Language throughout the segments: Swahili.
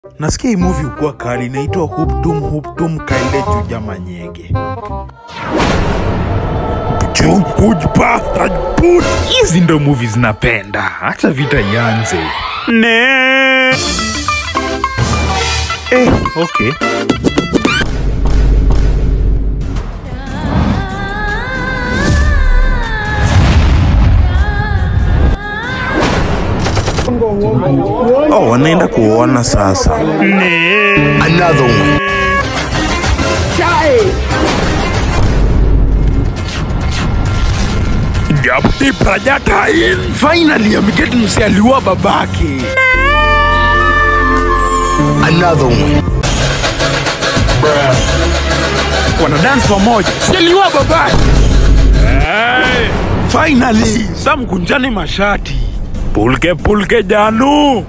Nasikia hii movie ukuwa kali inaitwa Huptum Huptum Kaile Juja Manyege. Jum Hujpa Rajput. Hizi ndo movie zinapenda. Acha vita ianze. Ne. Eh, okay. Oh, wanaenda kuona sasa. Another one. Japti Prajatain. Finally, ameketi msi aliua babake. Another one. Wana dance pamoja. Si aliua babake. Hey. Finally, Sam kunjani mashati. Pulke pulke Janu.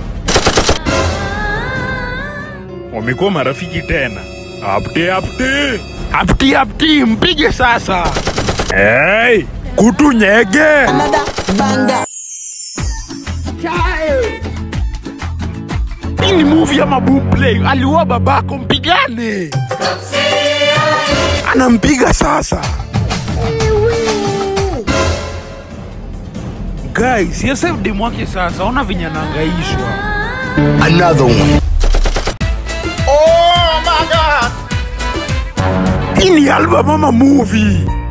Wamekuwa marafiki tena. Apti apti. Apti apti, mpige sasa. Hey, kutu nyege. Hii ni movie ama boom play. Aliua babako, mpigane. Anampiga sasa. Guys, ya save dem wake sasa. Ona venye anahangaishwa. Another one. Hii ni album ama movie?